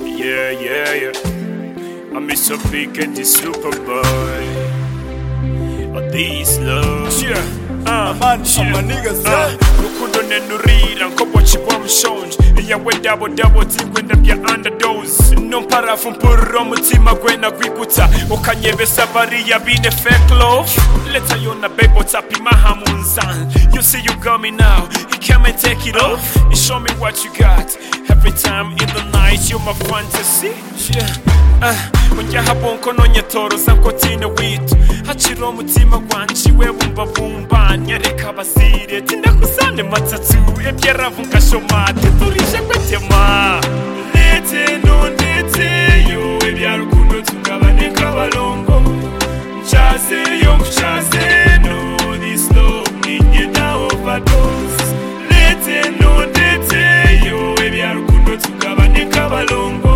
yeah, yeah, yeah. I'm so big at the Superboy. All these love, yeah. Uh, Man, I'm a nigga, uh, sir. rukundo nenurira nkobo chibwa mushonje iyawe dabo dabo dzingwenda bya underdose nomparafu mpururo mutima gwena gwigutsa ukanyevesa variya bine fake love leta yona bebo tapima hamunzan you see you got me now you come and take it off and show me what you got every time in the night you're my fantasy yeah. Ah, ujya habonko nonyetoroza ngo tine witu haciro umutima gwanje we bumva bumbanya reka basire tinakusane matatu ebyaravuga shomate turije kwetema ndetse no ndetse yo ebyarukundo tungabane nk'abalongo ncaze yo nkucaze no this love ninye na overdose ndetse no ndetse yo ebyarukundo tungabane nk'abalongo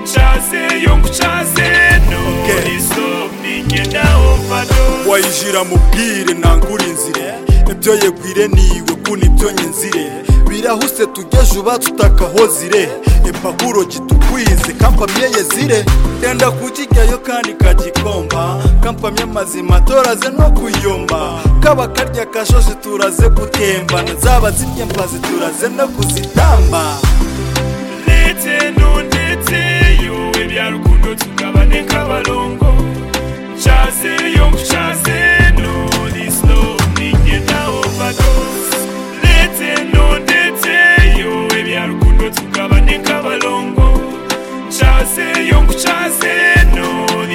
Nchaze yo nkuchaze no Okay. iso ningenda overdose wayijira mubwire ntangure inzira ibyo yegwire niwe kuna ibyo nyinzire birahuse tugeje uba tutakaho zire impapuro kitukwize kampamye yezire yenda kukijyayo kandi kagikomba kampamye mazima toraze no kuyomba kaba karya kashoje turaze gutembana zaba zirya mbazi turaze no kuzitamba ndetse no ndetse yo ebyarukundo tukabane nk'abalongo Nchaze yo nkuchaze no iso ningenda overdose ndetse no ndetse yo ebyarukundo tukabane nk'abalongo Nchaze yo nkuchaze no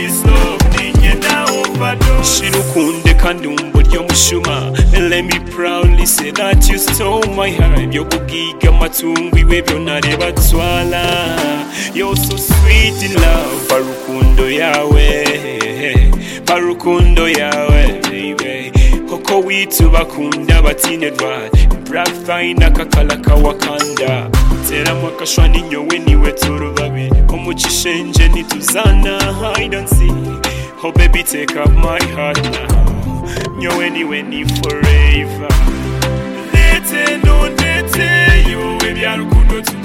iso ningenda overdose shirukunde kandi umburyo mushuma let me proudly say that you stole my heart byo kubwiga amatungo iwe byo nareba twala you're so sweet in love barukundo yawe barukundo yawe baby koko witu bakunda batine dwat black fine akakala ka wakanda teramo akashwani nyowe niwe turubabi umucishenje nituzana i don't see Oh baby, take up my heart now. Yo anywhere ni forever. Ndetse no ndetse yo ebyarukundo